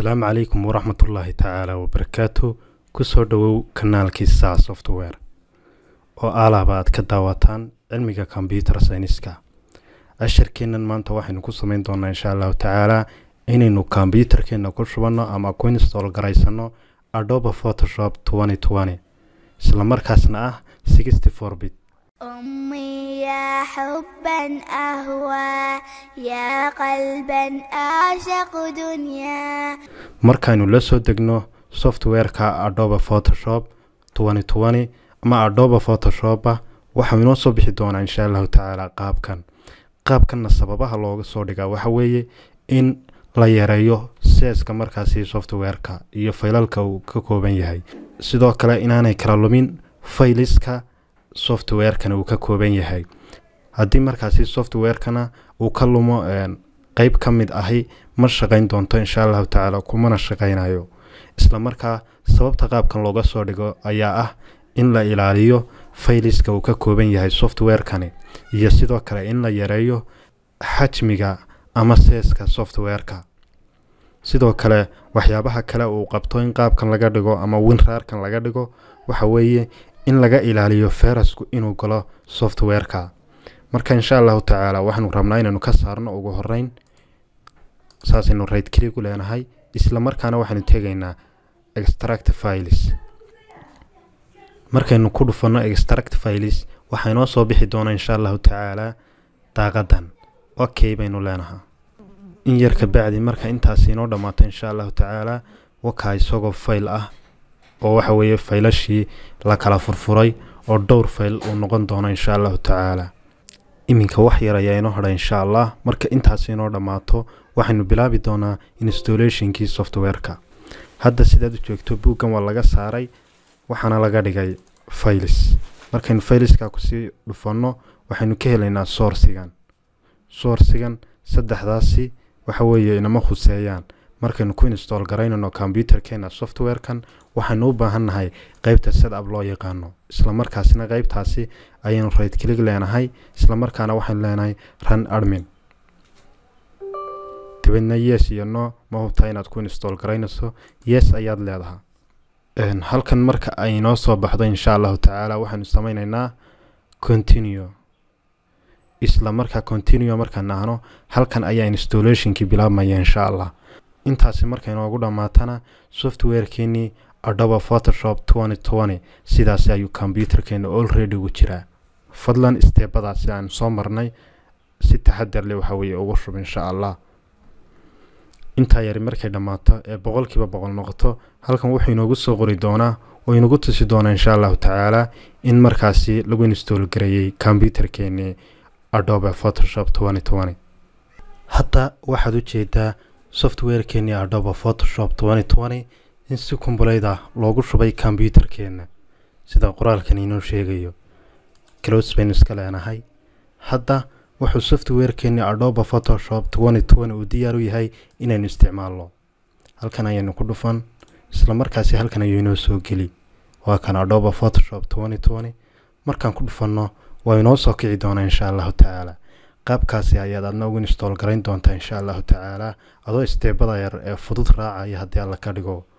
asalaamu calaykum waraxmatullaahi tacaala wabarakaatu kusoo dhowow kanaalkii saa software oo alaaba aad ka daawataan cilmiga kombyuter sayniska ashirkeennan maanta waxaynu ku sameyn doonaa insha allahu tacaalaa inaynu kombyuterkeenna ku shubanno ama ku install garaysano adobe photoshop isla markaasna ah sixty four bit أمي يا حبا أهوى يا قلبا أعشق دنيا markaynu la soo degno softwareka adobe photoshop ama adobe photoshopa waxau inoo soo bixi doonaa insha allahu tacaala qaabkan qaabkanna sababaha looga soo dhigaa waxa weeye in la yareeyo seeska markaasi softwareka iyo faylalka uu ka kooban yahay sidoo kale inaanay kala lumin fayliska softwarekana uu ka kooban yahay haddii markaasi softwarekana uu ka lumo qeyb ka mid ahi ma shaqayn doonto insha allahu tacaala kumana shaqaynayo isla markaa sababta qaabkan looga soo dhigo ayaa ah in la ilaaliyo fayliska uu ka kooban yahay softwarekani iyo sidoo kale in la yareeyo xajmiga ama seeska softwareka sidoo kale waxyaabaha kale uu qabto in qaabkan laga dhigo ama winraarkan laga dhigo waxa weeye in laga ilaaliyo ferasku inuu galo softwareka marka insha allahu tacaala waxaanu rabnaa inaynu ka saarno ugu horeyn saasaynu right click u leenahay isla markaana waxaynu tegaynaa extract files markaynu ku dhufanno extract files waxaa inoo soo bixi doona insha allahu tacaala daaqadan okay baynu leenahaa in yar ka bacdi marka intaasi inoo dhammaato insha allahu tacaala wakaa isagoo fayl ah oo waxa weeye faylashii la kala furfuray oo dhowr fayl uu noqon doono insha allahu tacaala iminka wax yar ayaa inoo hadha insha allah marka intaasi inoo dhammaato waxaynu bilaabi doonaa installationkii softwareka hadda sidaad u joogto buuggan waa laga saaray waxaana laga dhigay faylis markaynu fayliska kusii dhufanno waxaynu ka helaynaa soursigan soursigan saddexdaasi waxa weeye inama khuseeyaan markaynu ku install garaynano kombyuterkeena softwarekan waxaynu u baahan nahay qeybta setup loo yaqaano isla markaasina qeybtaasi ayaynu right click leenahay isla markaana waxaynu leenahay run admin dabeedna yes iyo no ma hubtaa inaad ku install garaynayso yes ayaad leedaha halkan marka ay noo soo baxdo insha allahu tacaala waxaynu sameyneynaa continue isla markaa continue markaan nahno halkan ayaa installationkii bilaabmaya insha allah intaasi markay noogu dhammaatana softwarekeenii adobe photoshop sidaasi ayuu kombyuterkeena olready ugu jiraa fadlan steebadaasi aan soo marnay si taxadar leh waxa weeye ugu shub insha allah intaa yari markay dhammaato ee boqolkiiba boqol noqoto halkan wuxuu inoogu soo qori doonaa oo inagu tusi doonaa insha allahu tacaala in markaasi lagu install gareeyey kombyuterkeenii adobe photoshop hadda waxaad u jeedaa softwarekeenii adobe photoshop in si kumbuleyd ah loogu shubay kombyuterkeenna sida qoraalkan inoo sheegayo clos baynu iska leenahay hadda wuxuu softwarekeenii adobe photoshop uu diyaar u yahay inaynu isticmaalno halkan ayaynu ku dhufan isla markaasi halkan ayuu inoo soo geli waa kan adobe photoshop markaan ku dhufanno waa inoo soo kici doonaa insha allahu tacaala qaabkaasi ayaad adna ugu install garayn doontaa insha allahu tacaala adoo isteebada yar ee fudud raacaya haddii alla ka dhigo